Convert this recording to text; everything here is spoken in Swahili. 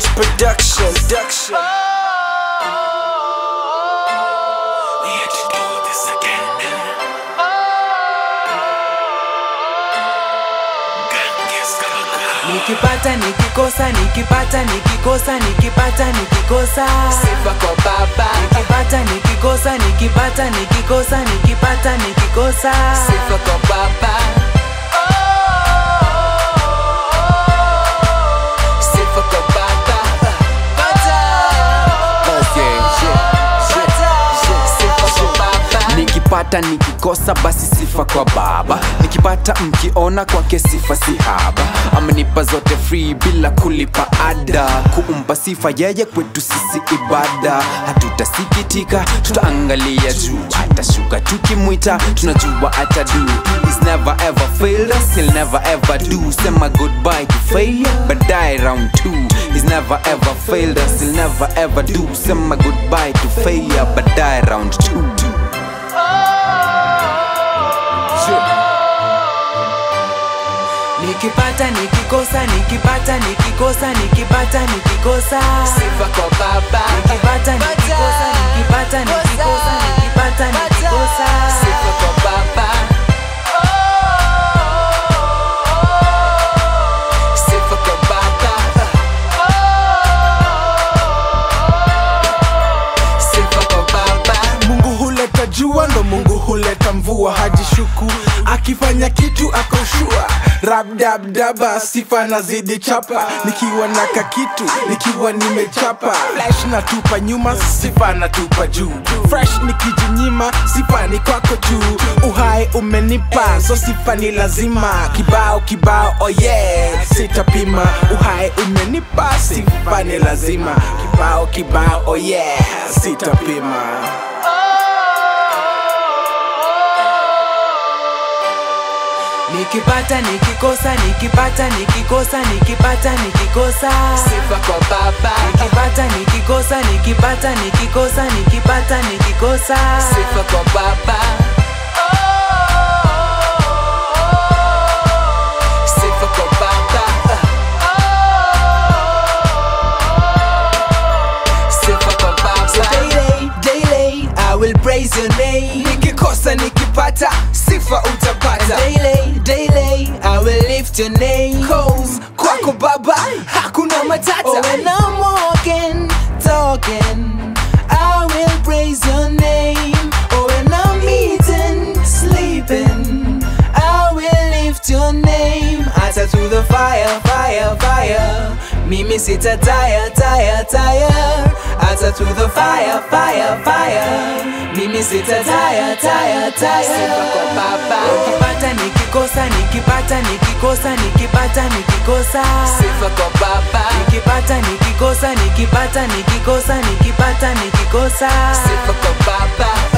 H production. production. We had to do this again. Ganges Kalaka. nikipata nikikosa nikipata nikikosa nikipata nikikosa sifa kwa baba nikipata nikikosa nikipata nikikosa nikipata nikikosa sifa kwa baba sifa kwa baba Bata. Sifa kwa baba nikipata nikikosa basi sifa kwa baba nikipata mkiona kwake sifa si haba amenipa zote free bila kulipa ada kuumpa sifa yeye kwetu sisi ibada hatutasikitika tutaangalia juu atashuka tukimwita tunajua atadu He's never ever failed us, he'll never ever do sema goodbye to failure baadaye round two He's never ever failed us, he'll never ever do sema goodbye to failure baadaye round two nikipata nikikosa nikipata nikikosa nikipata nikikosa sifa kwa baba nikipata nikikosa nikipata nikikosa nikipata nikikosa sifa kwa baba sifa kwa baba sifa kwa baba mungu huleta jua ndo mungu huleta mvua hajishuku akifanya kitu akoshua rabdabdaba sifa nazidi chapa nikiwa na kakitu nikiwa nimechapa flash natupa nyuma sifa natupa juu fresh nikijinyima sifa ni kwako juu uhai umenipa so sifa ni lazima kibao kibao oh yeah sitapima uhai umenipa sifa ni lazima kibao kibao oh yeah sitapima nikipata nikikosa nikipata nikikosa nikipata nikikosa sifa kwa baba nikipata nikikosa nikipata nikikosa nikipata nikikosa sifa kwa baba sifa kwa baba sifa kwa baba daily, daily, I will praise your name. nikikosa nikipata sifa utapata Daily, daily, I will lift your name. Cause kwako baba hakuna matata Oh, when I'm walking, talking, I will praise your name. Oh, when I'm eating, sleeping, I will lift your name. Ata to the fire, fire, fire. Mimi sita tire, tire, tire. Ata to the fire, fire, fire. Mimi sita tire, tire, sifa kwa tire. baba nikipata nikikosa nikipata nikikosa nikipata nikikosa sifa kwa baba nikipata nikikosa nikipata nikikosa nikipata nikikosa sifa kwa baba